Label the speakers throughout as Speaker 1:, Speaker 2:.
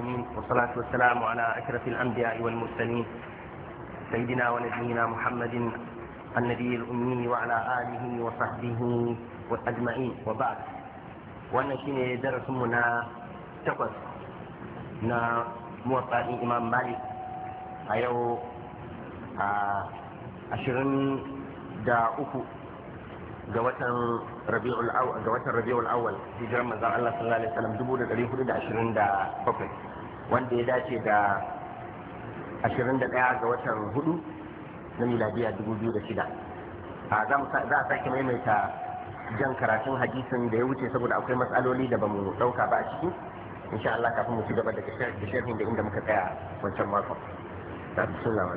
Speaker 1: العالمين والصلاة والسلام على أشرف الأنبياء والمرسلين سيدنا ونبينا محمد النبي الأمي وعلى آله وصحبه أجمعين وبعد wannan shine darasinmu na takwas na motsa imam malik a yau a ashirin da uku ga watan rabi'ul awwal ga watan rabi'ul awwal hijiran manzon Allah sallallahu alaihi wasallam dubu da ɗari hudu da ashirin da bakwai wanda ya dace da ashirin da ɗaya ga watan hudu na miladiya dubu biyu da shida a za a sake maimaita jan karatun hadisin da ya wuce saboda akwai matsaloli da bamu ɗauka ba a ciki insha Allah kafin mu ci gaba daga sharhin da inda muka tsaya wancan makon da bismillah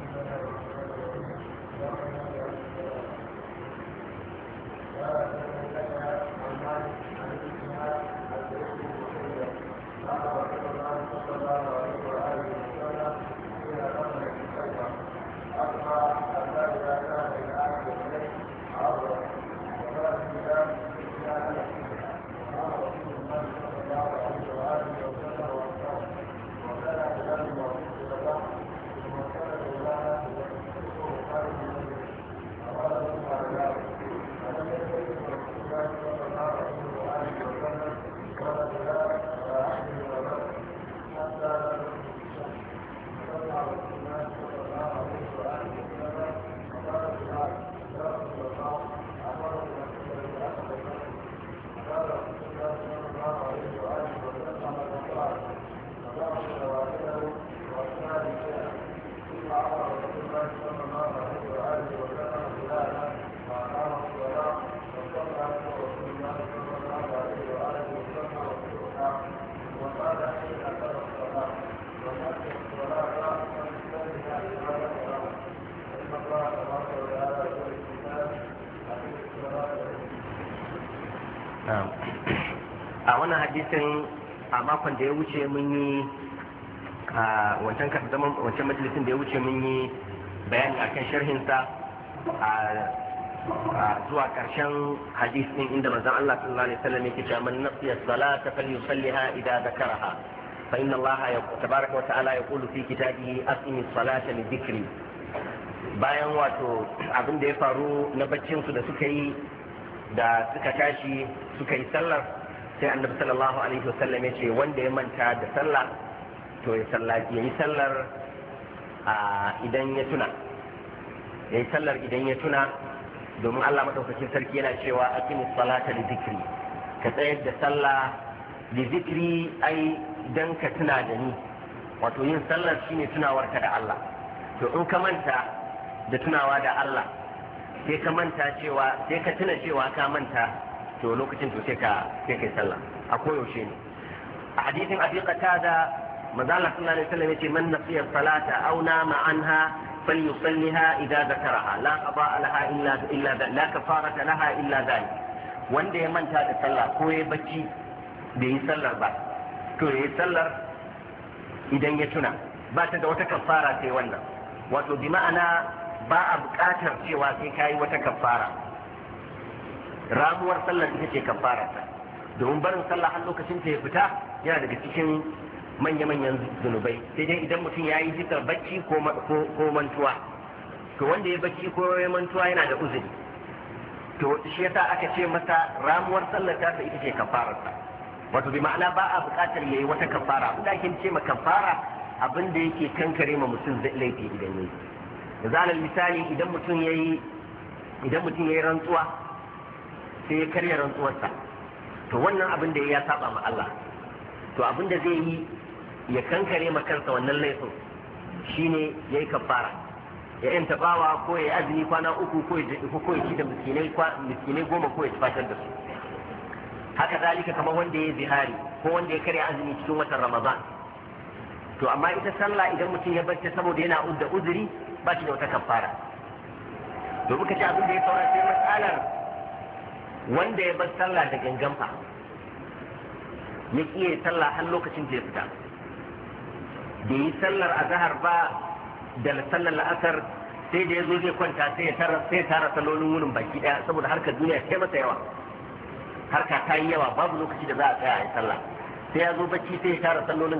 Speaker 1: a wannan hadisin a makon da ya wuce mun yi a wancan zaman wancan majalisin da ya wuce mun yi bayani akan sharhinsa a zuwa karshen hadis din inda manzon Allah sallallahu alaihi wasallam yake cewa man nasiya salata falyusalliha idza zakaraha fa inna Allah tabaraka wa ta'ala yaqulu fi kitabihi aqimi salata li dhikri bayan wato abin da ya faru na baccin su da suka yi da suka tashi suka yi sallar sai annabi sallallahu alaihi wasallam ya ce wanda ya manta da sallah to ya sallaci ya yi sallar idan ya tuna ya yi sallar idan ya tuna domin Allah madaukakin sarki yana cewa aqimi salata li zikri ka tsayar da sallah li zikri ai dan ka tuna da ni wato yin sallar shine tunawarka da Allah to in ka manta da tunawa da Allah sai ka manta cewa sai ka tuna cewa ka manta to lokacin to sai ka sai kai sallah a koyaushe ne a hadisin abi qatada manzo Allah sallallahu alaihi wasallam yace man nasiya salata aw nama anha falyusalliha idza zakaraha la qada laha illa illa la kafarata laha illa dhalik wanda ya manta da sallah ko ya bacci bai yi sallar ba to ya yi sallar idan ya tuna ba ta da wata kafara sai wannan wato bi ma'ana ba a buƙatar cewa sai kayi wata kafara ramuwar sallar ita ce kafara ta domin barin sallah har lokacin ta ya fita yana daga cikin manya-manyan zunubai sai dai idan mutum ya yi zikar bacci ko mantuwa to wanda ya bacci ko ya mantuwa yana da uzuri to shi yasa aka ce masa ramuwar sallar ta ita ce kafararsa wato bi ma'ana ba a buƙatar yayi wata kafara abin da ake ce ma kafara abin da yake kankare ma mutum zai laifi idan yayi yanzu alal misali idan mutum yayi idan mutum yayi rantsuwa sai ya karya rantsuwarsa to wannan abin da ya saba ma Allah to abin da zai yi ya kankare ma kansa wannan laifin shine yayi kafara ya yanta bawa ko ya azumi kwana uku ko ya ko ya ci da miskinai miskinai goma ko ya fatar da su haka zalika kamar wanda ya zihari ko wanda ya karya azumi cikin watan Ramadan to amma ita sallah idan mutum ya bacci saboda yana da uzuri ba shi da wata kafara to muka ci abin da ya saura sai matsalar wanda ya bar sallah da gangan fa ya kiyaye sallah har lokacin da ya fita da yi sallar azhar ba da sallar la'asar sai da ya zo zai kwanta sai ya tara sai tara sallolin wurin baki daya saboda harkar duniya sai masa yawa harka ta yi yawa babu lokaci da za a tsaya a yi sallah sai ya zo bacci sai ya tara sallolin